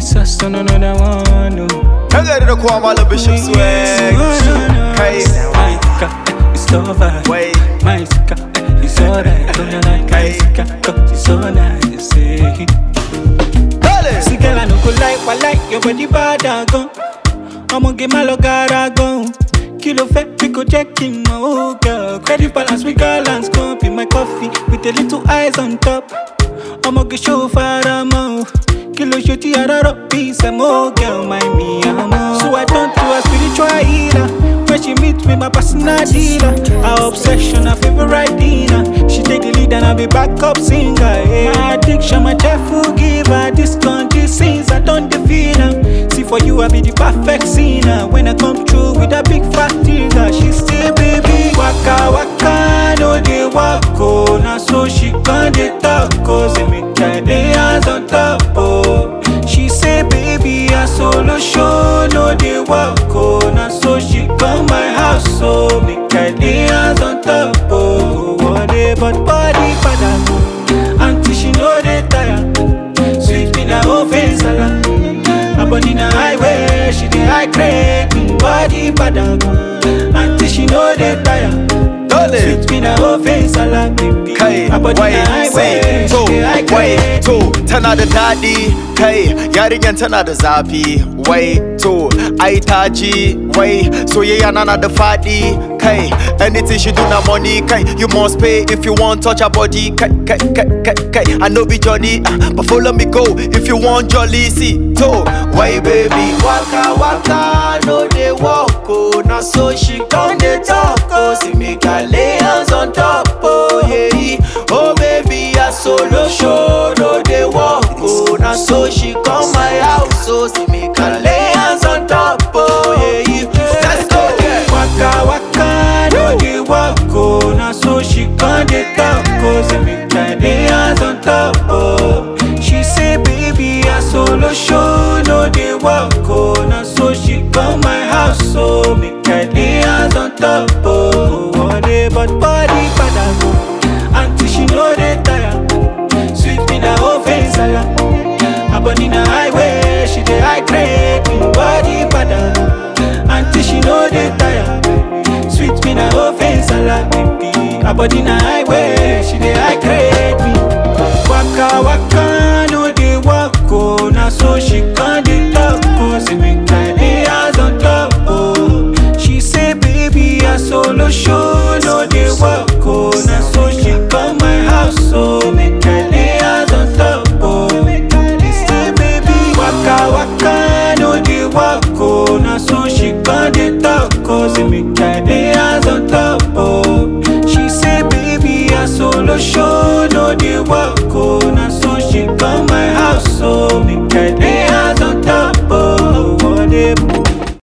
It's us on another one. No. Kan gari da kowa Malam Bishop Swag. Kai. My car, it's over. Wai. My car, it's alright. Don't you like my car? It's so nice. eh. Dale. See, girl, I no go like, but like your body bad and gone. I'ma get my log gone. Kilo fat, we go check in my oh girl. Credit balance, we balance. Come be my coffee with a little eyes on top. I'ma get show for a mo. Kilo shoti araro peace and more girl, my me amo. So I turn to a spiritual healer. When she meet with my personal dealer, our obsession, our favorite dinner. She take the lead and I be backup singer. Yeah. My addiction, my cheerful giver. This country sings, I don't defeat her. See for you, I be the perfect sinner. When I come through with a big fat trigger, she say, baby, waka waka, no dey walk oh. Now so she can dey talk oh. Say me try the hands on top oh. She say, baby, I solo show, no dey walk oh. Now so she come my house oh. Me try the hands on top oh. One day, but body pada go. Auntie she know dey tire. Sweet me na oven salad. Her body na highway, she dey high grade. Me body bada go. Auntie she know dey tire. Dale. Sweet me na oven salad, baby. kai Her body wai na highway, sai to she dey high wai grade. to tana da daɗi kai yarinyan tana da zafi wai to ai ta ji wai soyayya na na da faɗi kai anything she do na money kai you must pay if you want touch her body kai kai kai kai kai I know be Johnny uh, but follow me go if you want jolly see to wai baby waka waka no dey walk oh na so she come dey talk oh see me can lay hands on top oh yeah oh baby I solo show no dey walk oh na so she come my house oh see me can lay hands on top oh yeah let's go yeah. Waka waka, no dey walk oh. Na so she come dey talk oh. Say me try the hands on top oh. She say, baby, I solo show, no dey walk oh. Na so she come my house oh. Me try the hands on top oh. One day, but body bada go. Auntie she know dey tire. Sweet me na oven salad. Her body na highway, she dey high grade. Me body bada. Auntie she know dey tire. Sweet me na oven salad, baby. Her body na highway, she dey high grade. Me waka waka, no dey walk oh. Na so she come dey talk oh. Say me try the hands on top oh. She say, baby, I solo show, no dey walk oh. Na so she come my house oh. Me try the hands on top oh. She say, baby, waka waka, no dey walk oh.